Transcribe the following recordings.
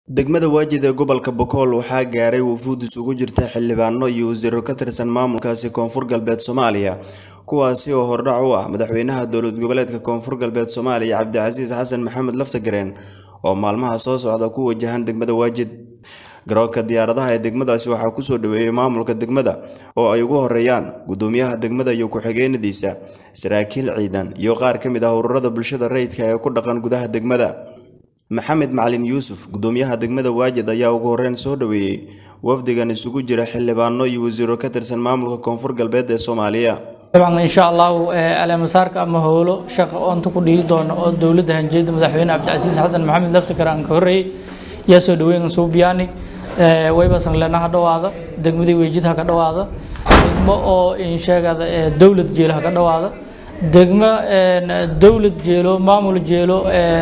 degmada waajid ee gobolka bokool waxaa gaaray wufuud isugu jirta xildhibaano iyo wasiiro ka tirsan maamulkaasi koonfur galbeed soomaaliya kuwaasi oo hordhac u ah madaxweynaha dowlad goboleedka koonfur galbeed soomaaliya cabdicasiis xasan maxamed laftagareen oo maalmaha soo socda ku wajahan degmada waajid garoonka diyaaradaha ee degmadaasi waxaa kusoo dhaweeyey maamulka degmada oo ay ugu horeeyaan gudoomiyaha degmada iyo ku-xigeenadiisa saraakiil ciidan iyo qaar ka mid ah ururada bulshada rayidka ee ku dhaqan gudaha degmada maxamed macalin yuusuf gudoomiyaha degmada waajid ayaa ugu horeyn soo dhaweeyey wafdigan isugu jira xildhibaano iyo wasiiro ka tirsan maamulka koonfur galbeed ee soomaaliya dabcan insha allahu aleemasaarka ama howlo shaqa oonta ku dhihi doono oo dowladda hanjeeda madaxweyne cabdicasiis xasan maxamed laftakar aan ka horreeyey yaa soo dhaweyn suubiyaani waybasan leenaha dhawaada degmadii weejidha ka dhawaada degmo oo insheegada dowlad jeelaha ka dhawaada degmo dowlad jeelo maamul jeelo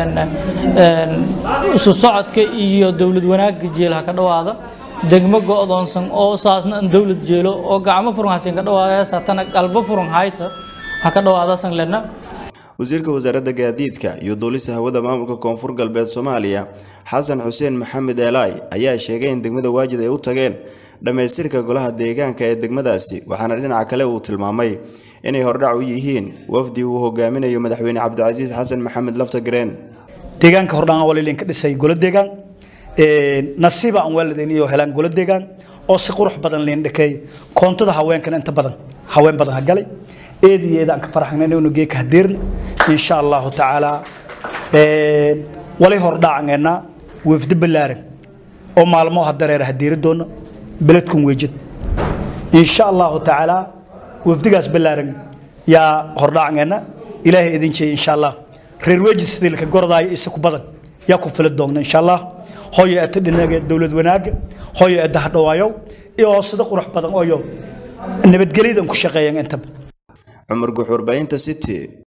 isu socodka iyo dowlad wanaagga jeelaha ka dhawaada degmo go-doonsan oo saasna an dowlad jeelo oo gacmo furan hasin ka dhawaada saatana qalbo furan hayta ha ka dhawaada san lena wasiirka wasaaradda gaadiidka iyo duulista hawada maamulka koonfur galbeed soomaaliya xasan xuseen maxamed eelaay ayaa sheegay in degmada waajid ay u tageen dhammaystirka golaha deegaanka ee degmadaasi waxaana dhinaca kale uu tilmaamay inay hordhac u yihiin wafdi uu hogaaminayo madaxweyne cabdicasiis xasan maxamed laftagareen deegaanka hordhaan waa laydinka dhisay golo deegaan nasiiba aan waalidayn iyo helaan golo deegaan oo si qurux badan liin dhakay koontada haweenkana inta badan haween badan ha galay eed iyo eed aan ka faraxnay inuu geeka hadeerna insha allahu tacaala walay hordhaacangeenna wafdi ballaaran oo maalmo hadareer hadeeri doona beledkan weejid insha allahu tacaala wafdigaas ballaaran yaa hordhaacangeenna ilaahay idin jeey insha allah reer weejid sidii laka gordaayo isa ku badan yaa ku fili doogna insha allah hooyo eta dhinaga dowlad wanaaga hooyo eta hadhawaayow iyo sida qurux badan ooyo nabadgelyadan ku shaqeeyan intaba cumar guux warbaahinta city